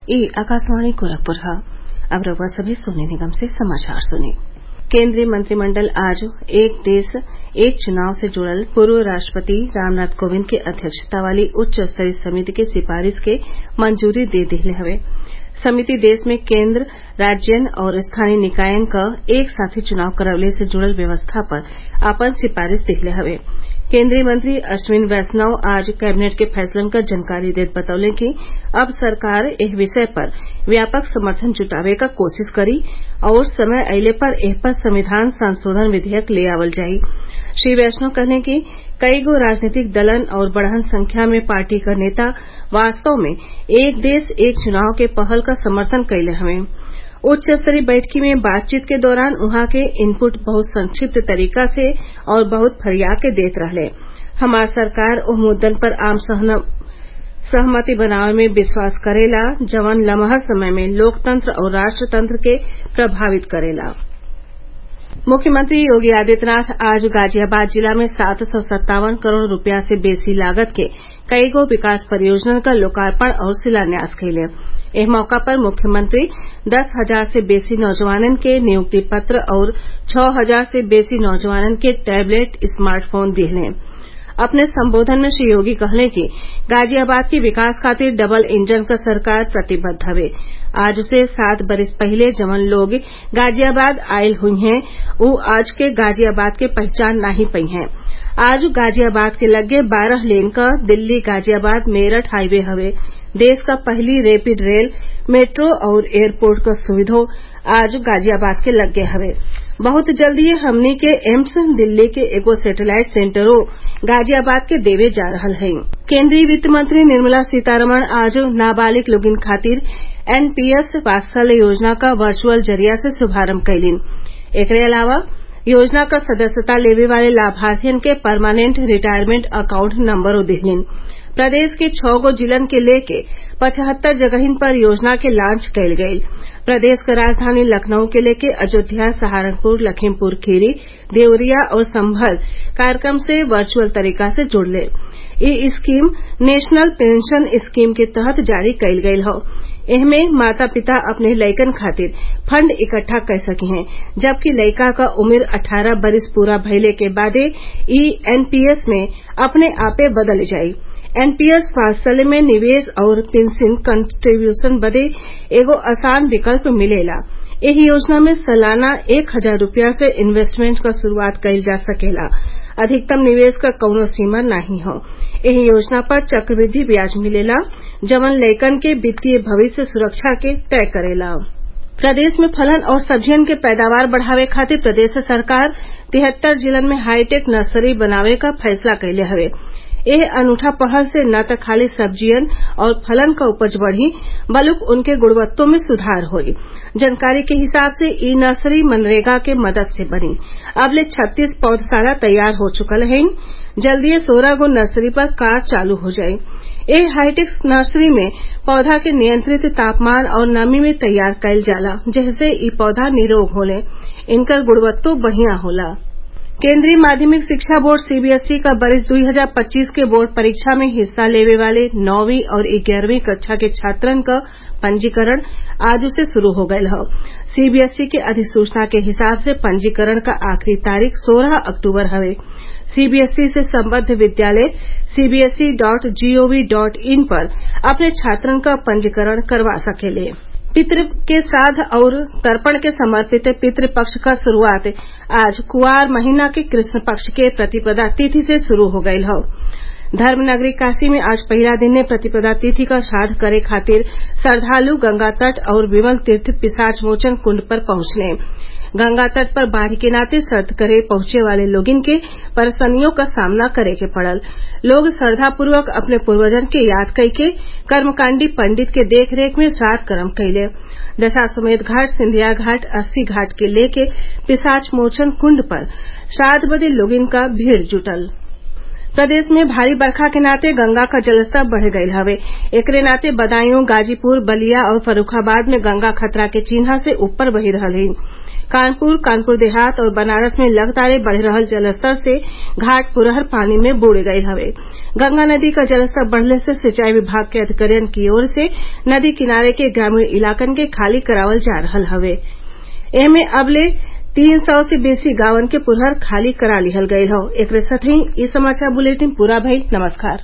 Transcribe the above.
ये आकाशवाणी गोरखपुर है अब रउआ सभे सोने निगम से समाचार सुनी केंद्रीय मंत्रिमंडल आज एक देश एक चुनाव से जुड़ल पूर्व राष्ट्रपति रामनाथ कोविंद के अध्यक्षता वाली उच्च स्तरीय समिति के सिफारिश के मंजूरी दे दिहले हवे समिति देश में केंद्र राज्यन और स्थानीय निकायन क एक साथे चुनाव करवले से जुड़ल व्यवस्था पर आपन सिफारिश दिहले हवे केंद्रीय मंत्री अश्विनी वैष्णव आज कैबिनेट के फैसलन क जानकारी देत बतौले कि अब सरकार एह विषय पर व्यापक समर्थन जुटावे क कोशिश करी और समय अइले पर एह पर संविधान संशोधन विधेयक ले आवल जाई श्री वैष्णव कहले कि कईगो राजनीतिक दलन और बड़हन संख्या में पार्टी क नेता वास्तव में एक देश एक चुनाव के पहल क समर्थन कइले हवे उच्च स्तरीय बैठकी में बातचीत के दौरान उहाँ के इनपुट बहुत संक्षिप्त तरीका से और बहुत फरिया के देत रहले हमार सरकार ओह मुद्दन पर आम सहमति बनावे में विश्वास करेला जवन लमहर समय में लोकतंत्र और राष्ट्रतंत्र के प्रभावित करेला मुख्यमंत्री योगी आदित्यनाथ आज गाजियाबाद जिला में सात सौ सत्तावन करोड़ रूपया से बेसी लागत के कईगो विकास परियोजनन क लोकार्पण और शिलान्यास कइले एह मौका पर मुख्यमंत्री दस हजार से बेसी नौजवानन के नियुक्ति पत्र और छह हजार से बेसी नौजवानन के टैबलेट स्मार्टफोन दिहले अपने संबोधन में श्री योगी कहले कि गाजियाबाद के विकास खातिर डबल इंजन क सरकार प्रतिबद्ध हवे आज से सात बरिस पहिले जवन लोग गाजियाबाद आइल हुईहैं उ आज के गाजियाबाद के पहचान नाही पइहें आज गाजियाबाद के लग्गे बारह लेन क दिल्ली गाजियाबाद मेरठ हाईवे हवे देश क पहली रैपिड रेल मेट्रो और एयरपोर्ट क सुविधो आज गाजियाबाद के लग्गे हवे बहुत जल्दीए हमनी के एम्स दिल्ली के एगो सैटेलाइट सेंटरो गाजियाबाद के देवे जा रहल हई केंद्रीय वित्त मंत्री निर्मला सीतारमण आज नाबालिग लोगिन खातिर एनपीएस वात्सल्य योजना क वर्चुअल जरिया से शुभारंभ कइलीन एकरे अलावा योजना क सदस्यता लेवे वाले लाभार्थियन के परमानेंट रिटायरमेंट अकाउंट नंबरो दिहलीन प्रदेश के छह गो जिलन के लेके पचहत्तर जगहिन पर योजना के लॉन्च कइल गइल प्रदेश क राजधानी लखनऊ के लेके अयोध्या सहारनपुर लखीमपुर खीरी देवरिया और संभल कार्यक्रम से वर्चुअल तरीका से जुड़ले इ स्कीम नेशनल पेंशन स्कीम के तहत जारी कइल गइल हौ एहमे माता पिता अपने लइकन खातिर फंड इकट्ठा कर सकिहें जबकि लइका क उम्र अठारह बरिस पूरा भइले के बादे इ एनपीएस में अपने आपे बदल जाई एनपीएस वात्सल्य में निवेश और पेंशन कंट्रीब्यूशन बदे एगो आसान विकल्प मिलेला एह योजना में सलाना एक हजार रूपया से इन्वेस्टमेंट क शुरूआत कइल जा सकेला अधिकतम निवेश क कउनो सीमा नाही हौ एह योजना पर चक्रवृद्धि ब्याज मिलेला जवन लइकन के वित्तीय भविष्य सुरक्षा के तय करेला प्रदेश में फलन और सब्जियन के पैदावार बढ़ावे खातिर प्रदेश सरकार तिहत्तर जिलन में हाईटेक नर्सरी बनावे क फैसला कइले हवे एह अनूठा पहल से न त खाली सब्जियन और फलन क उपज बढ़ी बल्कि उनके गुणवत्तों में सुधार होई जानकारी के हिसाब से इ नर्सरी मनरेगा के मदद से बनी अबले छत्तीस पौधशाला तैयार हो चुकल हइन जल्दीए सोलह गो नर्सरी पर कार्य चालू हो जाई एह हाईटेक नर्सरी में पौधा के नियंत्रित तापमान और नमी में तैयार कइल जाला जेसे इ पौधा निरोग होले इनकर गुणवत्तो बढ़िया होला केंद्रीय माध्यमिक शिक्षा बोर्ड सीबीएसई का बरिस 2025 के बोर्ड परीक्षा में हिस्सा लेवे वाले नौवीं और ग्यारहवीं कक्षा के छात्रन क पंजीकरण आज से शुरू हो गयल हौ सीबीएसई के अधिसूचना के हिसाब से पंजीकरण क आखिरी तारीख 16 अक्टूबर हवे सीबीएसई से संबद्ध विद्यालय CBSE dot gov dot in पर अपने छात्रन क पंजीकरण करवा सकेले पितृ के श्राद्ध और तर्पण के समर्पित पितृ पक्ष क शुरूआत आज कुआर महीना के कृष्ण पक्ष के प्रतिपदा तिथि से शुरू हो गयल हौ धर्मनगरी काशी में आज पहिला दिने प्रतिपदा तिथि क श्राद्ध करे खातिर श्रद्वालु गंगा तट और विमल तीर्थ पिशाच मोचन कुंड पर पहुंचले गंगा तट पर बाढ़ के नाते श्राद्ध करे पहुंचे वाले लोगिन के परेशानियों का सामना करे के पड़ल लोग श्रद्धापूर्वक अपने पूर्वजन के याद कइके कर्मकांडी पंडित के देखरेख में श्राद्ध कर्म कइले दशाश्वमेध घाट सिंधिया घाट अस्सी घाट के लेके पिशाच मोचन कुंड पर श्राद्ध बदे लोगिन क भीड़ जुटल प्रदेश में भारी बरखा के नाते गंगा क जलस्तर बढ़ गयल हवे एकरे नाते बदायूं गाजीपुर बलिया और फर्रूखाबाद में गंगा खतरा के चिन्हा से ऊपर बही रहल हई कानपुर कानपुर देहात और बनारस में लगातार बढ़ रहल जलस्तर से घाट पुरहर पानी में बूड़ गयल हवे गंगा नदी क जलस्तर बढ़ले से सिंचाई विभाग के अधिकारियन की ओर से नदी किनारे के ग्रामीण इलाकन के खाली करावल जा रहल हवे एमे अबले तीन सौ से बेसी गांवन के पुरहर खाली करा लिहल गयल हौ एकरे साथही इ समाचार बुलेटिन पूरा भइल नमस्कार